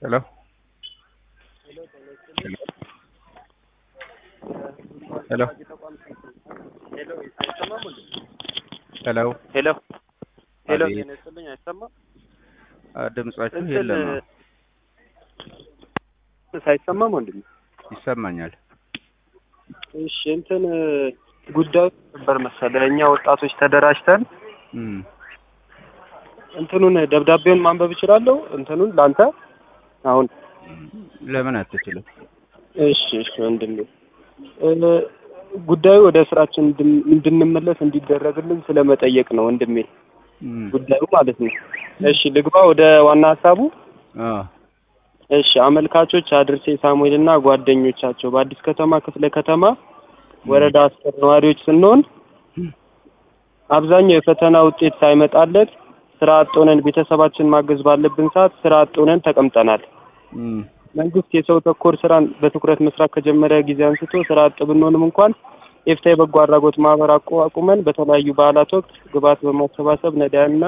ሄሎ ሄሎ ሄሎ ሄሎ ሄሎ አቤት። ጤና ይስጥልኝ አይሰማም አ፣ ድምጻችሁ እንትን የለም ነው። ሳይሰማም ወንድም ይሰማኛል። እሺ እንትን ጉዳዩ ነበር መሰለህ እኛ ወጣቶች ተደራጅተን እም፣ እንትኑን ደብዳቤውን ማንበብ እችላለሁ እንትኑን ለአንተ አሁን ለምን አትችልም? እሺ እሺ ወንድሜ እ፣ ጉዳዩ ወደ ስራችን እንድን- እንድንመለስ እንዲደረግልን ስለመጠየቅ ነው ወንድሜ እም፣ ጉዳዩ ማለት ነው እሺ ልግባ ወደ ዋና ሀሳቡ አ፣ እሺ አመልካቾች አድርሴ ሳሙኤል እና ጓደኞቻቸው በአዲስ ከተማ ክፍለ ከተማ ወረዳ አስር ነዋሪዎች ስንሆን አብዛኛው የፈተና ውጤት ሳይመጣለት ስራ አጥ ሆነን ቤተሰባችን ማገዝ ባለብን ሰዓት ስራ አጥ ሆነን ተቀምጠናል። እም፣ መንግስት የሰው ተኮር ስራን በትኩረት መስራት ከጀመረ ጊዜ አንስቶ ስራ አጥ ብንሆንም እንኳን ኤፍታ የበጎ አድራጎት ማህበር አቋቁመን በተለያዩ በዓላት ወቅት ግብዓት በማሰባሰብ ነዳያንና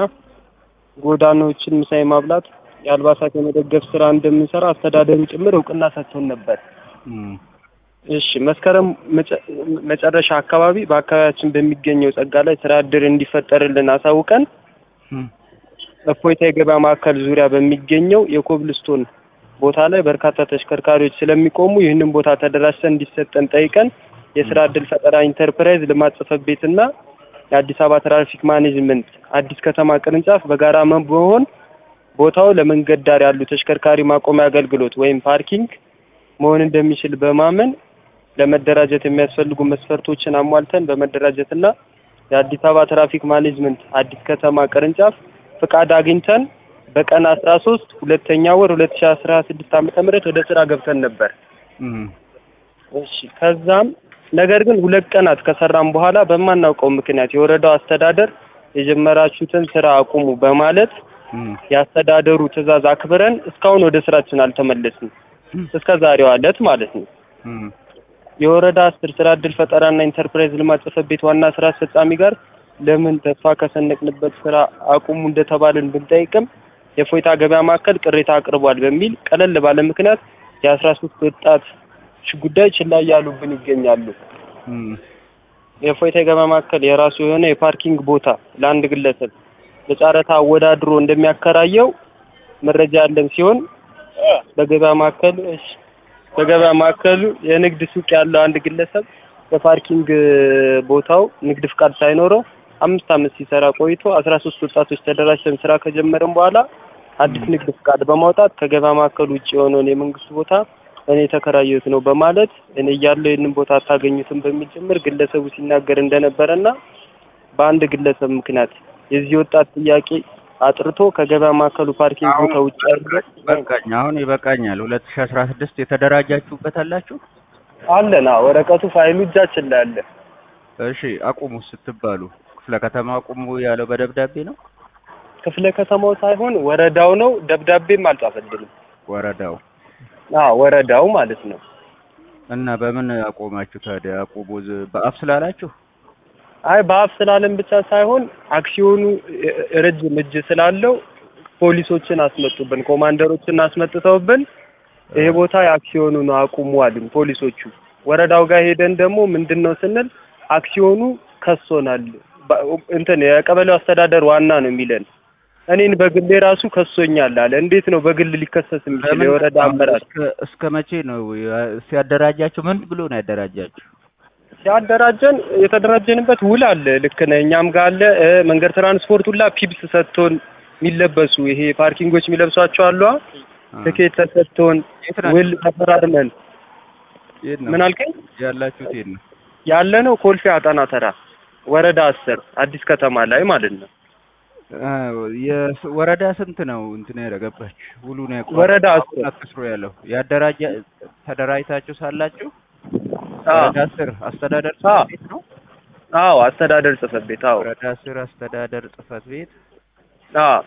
ጎዳናዎችን ምሳ የማብላት የአልባሳት የመደገፍ ስራ እንደምንሰራ አስተዳደሩ ጭምር እውቅና ሰጥቶን ነበር። እም፣ እሺ መስከረም መጨ- መጨረሻ አካባቢ በአካባቢያችን በሚገኘው ጸጋ ላይ ስራ እድል እንዲፈጠርልን አሳውቀን እም፣ እፎይታ የገበያ ማዕከል ዙሪያ በሚገኘው የኮብልስቶን ቦታ ላይ በርካታ ተሽከርካሪዎች ስለሚቆሙ ይህንን ቦታ ተደራጅተን እንዲሰጠን ጠይቀን የስራ እድል ፈጠራ ኢንተርፕራይዝ ልማት ጽሕፈት ቤትና የአዲስ አበባ ትራፊክ ማኔጅመንት አዲስ ከተማ ቅርንጫፍ በጋራ መ- በመሆን ቦታው ለመንገድ ዳር ያሉ ተሽከርካሪ ማቆሚያ አገልግሎት ወይም ፓርኪንግ መሆን እንደሚችል በማመን ለመደራጀት የሚያስፈልጉ መስፈርቶችን አሟልተን በመደራጀትና የአዲስ አበባ ትራፊክ ማኔጅመንት አዲስ ከተማ ቅርንጫፍ ፍቃድ አግኝተን በቀን አስራ ሶስት ሁለተኛ ወር ሁለት ሺ አስራ ስድስት ዓመተ ምህረት ወደ ስራ ገብተን ነበር። እም፣ እሺ ከዛም ነገር ግን ሁለት ቀናት ከሰራም በኋላ በማናውቀው ምክንያት የወረዳው አስተዳደር የጀመራችሁትን ስራ አቁሙ በማለት እም፣ የአስተዳደሩ ትዕዛዝ አክብረን እስካሁን ወደ ስራችን አልተመለስንም። እስከ ዛሬዋ ዕለት ማለት ነው። እም፣ የወረዳ አስር ስራ እድል ፈጠራና ኢንተርፕራይዝ ልማት ጽሕፈት ቤት ዋና ስራ አስፈጻሚ ጋር ለምን ተስፋ ከሰነቅንበት ስራ አቁሙ እንደተባልን ብንጠይቅም የእፎይታ ገበያ ማዕከል ቅሬታ አቅርቧል በሚል ቀለል ባለ ምክንያት የአስራ ሶስት ወጣት ጉዳይ ችላ እያሉብን ይገኛሉ። እም፣ የእፎይታ የገበያ ማዕከል የራሱ የሆነ የፓርኪንግ ቦታ ለአንድ ግለሰብ በጨረታ አወዳድሮ እንደሚያከራየው መረጃ ያለን ሲሆን በገበያ ማዕከል እሺ፣ በገበያ ማዕከሉ የንግድ ሱቅ ያለው አንድ ግለሰብ በፓርኪንግ ቦታው ንግድ ፍቃድ ሳይኖረው አምስት ዓመት ሲሰራ ቆይቶ አስራ ሶስት ወጣቶች ተደራጅተን ስራ ከጀመርን በኋላ አዲስ ንግድ ፍቃድ በማውጣት ከገበያ ማዕከሉ ውጭ የሆነውን የመንግስት ቦታ እኔ የተከራየሁት ነው በማለት እኔ እያለሁ ይህንን ቦታ አታገኙትም በሚል ጭምር ግለሰቡ ሲናገር እንደነበረና በአንድ ግለሰብ ምክንያት የዚህ ወጣት ጥያቄ አጥርቶ ከገበያ ማዕከሉ ፓርኪንግ ቦታ ውጭ ያለ በቃኝ። አሁን ይበቃኛል። ሁለት ሺህ አስራ ስድስት የተደራጃችሁበት አላችሁ? አለን። አዎ፣ ወረቀቱ ፋይሉ እጃችን ላይ አለ። እሺ አቁሙ ስትባሉ ክፍለ ከተማ አቁሙ ያለው በደብዳቤ ነው? ክፍለ ከተማው ሳይሆን ወረዳው ነው። ደብዳቤም አልጻፈልንም። ወረዳው አዎ ወረዳው ማለት ነው። እና በምን አቆማችሁ ታዲያ? አቁሙ ዝ- በአፍ ስላላችሁ? አይ በአፍ ስላለን ብቻ ሳይሆን አክሲዮኑ እ- ረጅም እጅ ስላለው ፖሊሶችን አስመጡብን፣ ኮማንደሮችን አስመጥተውብን ይሄ ቦታ የአክሲዮኑ ነው አቁሙ አሉን ፖሊሶቹ። ወረዳው ጋር ሄደን ደግሞ ምንድን ነው ስንል አክሲዮኑ ከሶናል ባ- እንትን የቀበሌው አስተዳደር ዋና ነው የሚለን እኔን በግሌ ራሱ ከሶኛል አለ። እንዴት ነው በግል ሊከሰስ የሚችል? ለምን የወረዳ አመራር እስከ እስከ መቼ ነው ያ- ሲያደራጃችሁ? ምን ብሎ ነው ያደራጃችሁ? ሲያደራጀን የተደራጀንበት ውል አለ። ልክ ነህ። እኛም ጋር አለ እ መንገድ ትራንስፖርት ሁላ ፒፕስ ሰጥቶን የሚለበሱ ይሄ ፓርኪንጎች የሚለብሷቸው አሉ። አ፣ ትኬት ተሰጥቶን የት ናችሁ? ውል ተፈራርመን የት ነው ምን አልከኝ? ያላችሁት? የት ነው? ያለ ነው ኮልፌ አጣና ተራ ወረዳ አስር አዲስ ከተማ ላይ ማለት ነው። አ፣ የስ- ወረዳ ስንት ነው እንትን ያደረገባችሁ? ውሉን ያውቁ ወረዳ አስር አትስሩ ያለው ያደራጃ ተደራጅታችሁ ሳላችሁ አዎ ወረዳ ስር አስተዳደር አዎ። ጽሕፈት ቤት ነው። አዎ አስተዳደር ጽሕፈት ቤት አዎ ወረዳ ስር አስተዳደር ጽሕፈት ቤት አዎ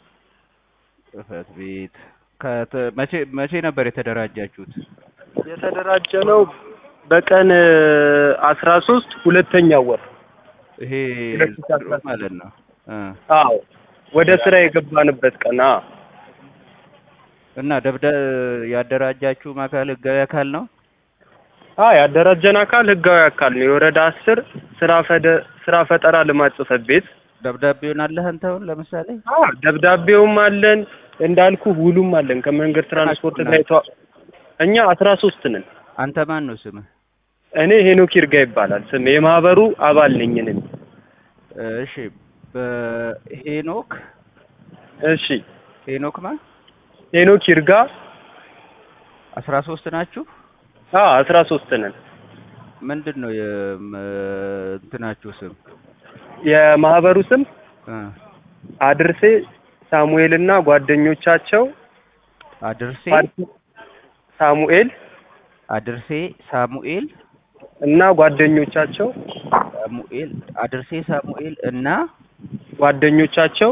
ጽሕፈት ቤት ከተ- መቼ መቼ ነበር የተደራጃችሁት? የተደራጀ ነው በቀን አስራ ሶስት ሁለተኛው ወር ይሄ ሁለት ሺህ አስራ ዘንድሮ ማለት ነው እ አዎ ወደ ስራ የገባንበት ቀን አዎ እና ደብዳ ያደራጃችሁ አካል ህጋዊ አካል ነው? አ ያደራጀን አካል ህጋዊ አካል ነው። የወረዳ አስር ስራ ፈደ ስራ ፈጠራ ልማት ጽሕፈት ቤት ደብዳቤውን አለህ አንተ አሁን ለምሳሌ? አ ደብዳቤውም አለን እንዳልኩ ውሉም አለን ከመንገድ ትራንስፖርት ጋር የተዋ እኛ አስራ ሶስት ነን። አንተ ማን ነው ስምህ? እኔ ሄኖክ ይርጋ ይባላል ስም የማህበሩ አባል ነኝ እኔ። እሺ በሄኖክ እሺ ሄኖክ ማ ሄኖክ ይርጋ አስራ ሶስት ናችሁ? አ አስራ ሶስት ነን። ምንድን ነው የም- እንትናችሁ ስም? የማህበሩ ስም እ አድርሴ ሳሙኤልና ጓደኞቻቸው አድርሴ ፓርቲ- ሳሙኤል አድርሴ ሳሙኤል እና ጓደኞቻቸው ሳሙኤል አድርሴ ሳሙኤል እና ጓደኞቻቸው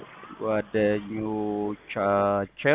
ጓደኞቻቸው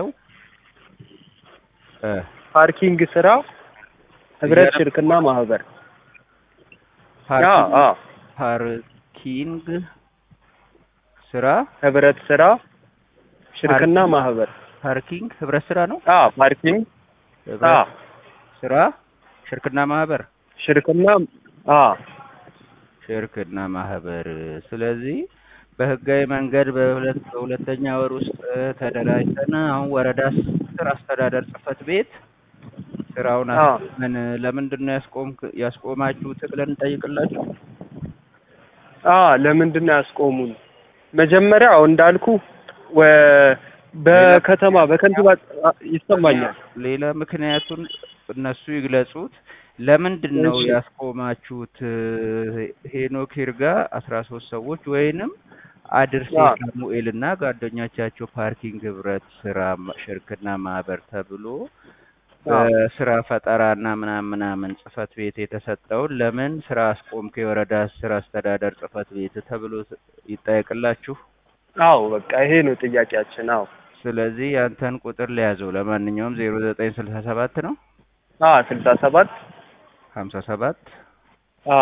እ ፓርኪንግ ስራ ህብረት እያለ- ሽርክና ማህበር አ ፓርኪንግ አ ፓርኪንግ ስራ ህብረት ስራ ሽርክና ፓርኪንግ- ማህበር ፓርኪንግ ህብረት ስራ ነው። አ ፓርኪንግ አ ህብረት ስራ ሽርክና ማህበር ሽርክና አ ሽርክና ማህበር። ስለዚህ በህጋዊ መንገድ በሁለት በሁለተኛ ወር ውስጥ ተደራጅተን አሁን ወረዳ አስር አስተዳደር ጽህፈት ቤት ስራውን አ አስቆመን ለምንድን ነው ያስቆምክ ያስቆማችሁት ብለን እንጠይቅላችሁ። አ ለምንድን ነው ያስቆሙን? መጀመሪያ አሁን እንዳልኩ ወ- በከተማ በከንቲባ አ፣ ይሰማኛል። ሌላ ምክንያቱን እነሱ ይግለጹት። ለምንድን ነው እሺ። ያስቆማችሁት? ሄኖክ ይርጋ አስራ ሶስት ሰዎች ወይንም አድርሴ አ ሳሙኤል እና ጓደኞቻቸው ፓርኪንግ ህብረት ስራ ማ- ሽርክና ማህበር ተብሎ አ በስራ ፈጠራና ምናምን ምናምን ጽህፈት ቤት የተሰጠውን ለምን ስራ አስቆምክ? የወረዳ ስራ አስተዳደር ጽህፈት ቤት ተብሎ ስ- ይጠየቅላችሁ። አዎ በቃ ይሄ ነው ጥያቄያችን። አዎ ስለዚህ ያንተን ቁጥር ሊያዘው። ለማንኛውም ዜሮ ዘጠኝ ስልሳ ሰባት ነው አ ስልሳ ሰባት ሀምሳ ሰባት አ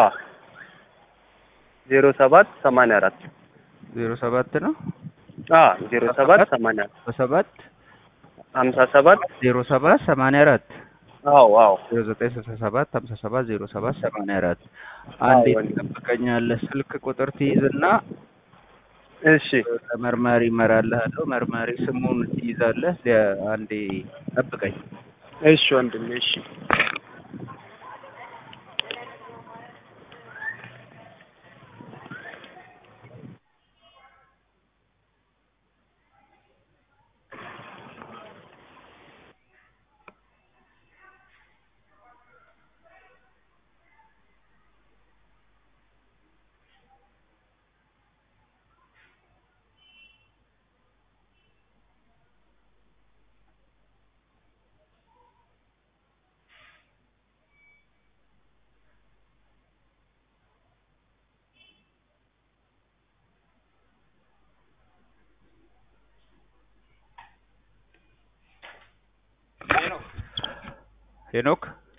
ዜሮ ሰባት ሰማንያ አራት ዜሮ ሰባት ነው አ ዜሮ ሰባት ሰማንያ በሰባት ሀምሳ ሰባት ዜሮ ሰባት ሰማንያ አራት አዎ አዎ ዜሮ ዘጠኝ ስልሳ ሰባት ሀምሳ ሰባት ዜሮ ሰባት ሰማንያ አራት አዎ አንዴ ወንድም። ትጠብቀኛለህ። ስልክ ቁጥር ትይዝና እሺ መርማሪ እመራልሃለሁ። መርማሪ ስሙን ትይዛለህ። ሊያ- አንዴ ጠብቀኝ። እሺ ወንድሜ እሺ ሄኖክ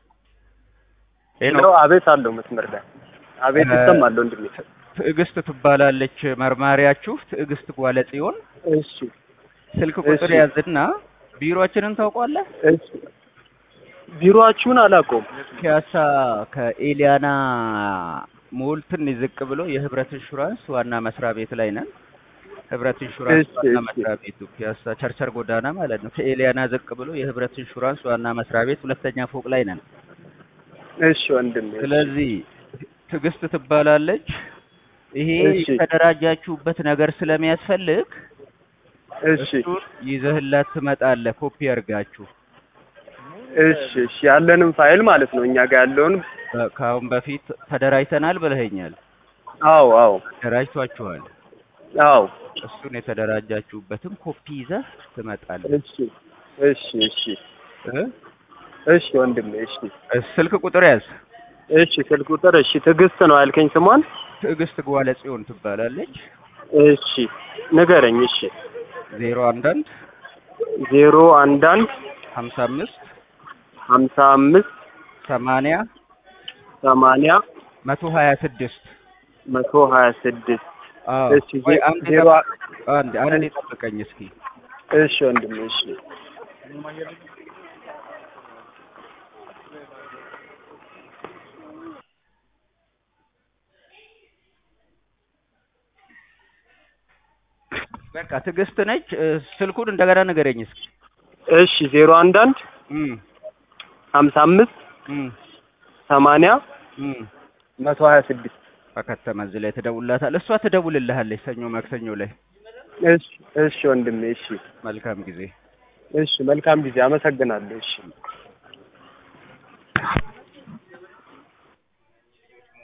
ሄሎ ሄኖክ አቤት አለው መስመር ላይ አቤት እ፣ ይሰማል ወንድሜ ትዕግስት ትባላለች መርማሪያችሁ። ትዕግስት ጓለ ጽዮን እሺ ስልክ ቁጥር እሺ ያዝና ቢሮአችንን ታውቋለህ? እሺ ቢሮአችሁን አላውቀውም ፒያሳ ከኤሊያና ሞል ትንሽ ዝቅ ብሎ የህብረት ኢንሹራንስ ዋና መስሪያ ቤት ላይ ነን። ህብረት ኢንሹራንስ እሺ ዋና እሺ መስሪያ ቤቱ ፒያሳ ቸርቸር ጎዳና ማለት ነው። ከኤሊያና ዝቅ ብሎ የህብረት ኢንሹራንስ ዋና መስሪያ ቤት ሁለተኛ ፎቅ ላይ ነን። እሺ ወንድሜ እሺ ስለዚህ ትዕግስት ትባላለች። ይሄ እሺ የተደራጃችሁበት ነገር ስለሚያስፈልግ እሺ እሱን ይዘህላት ትመጣለህ። ኮፒ አድርጋችሁ እሺ እሺ ያለንም ፋይል ማለት ነው እኛ ጋር ያለውን በ- ከአሁን በፊት ተደራጅተናል ብለኸኛል። አዎ አዎ ተደራጅቷችኋል። አዎ እሱን የተደራጃችሁበትን ኮፒ ይዘህ ትመጣለህ። እሺ እሺ እሺ እ? እሺ ወንድሜ እሺ ስልክ ቁጥር ያዝ። እሺ ስልክ ቁጥር እሺ ትዕግስት ነው ያልከኝ ስሟን ትዕግስት ጓለ ጽዮን ትባላለች። እሺ ንገረኝ እሺ ዜሮ አንድ አንድ ዜሮ አንድ አንድ ሀምሳ አምስት ሀምሳ አምስት ሰማንያ ሰማንያ መቶ ሀያ ስድስት መቶ ሀያ ስድስት አዎ እሺ ወይ ዜ- አንድ ዜሮ አንድ አንድ ጠብቀኝ እስኪ እሺ ወንድሜ እሺ በቃ ትዕግስት ነች። እ፣ ስልኩን እንደገና ንገረኝ እስኪ። እሺ ዜሮ አንድ አንድ እም፣ ሀምሳ አምስት እም፣ ሰማንያ እም። መቶ ሀያ ስድስት በከተማ እዚህ ላይ ትደውልላታለህ። እሷ ትደውልልሃለች ሰኞ ማክሰኞ ላይ። እሺ እሺ ወንድሜ እሺ መልካም ጊዜ። እሺ መልካም ጊዜ አመሰግናለሁ እሺ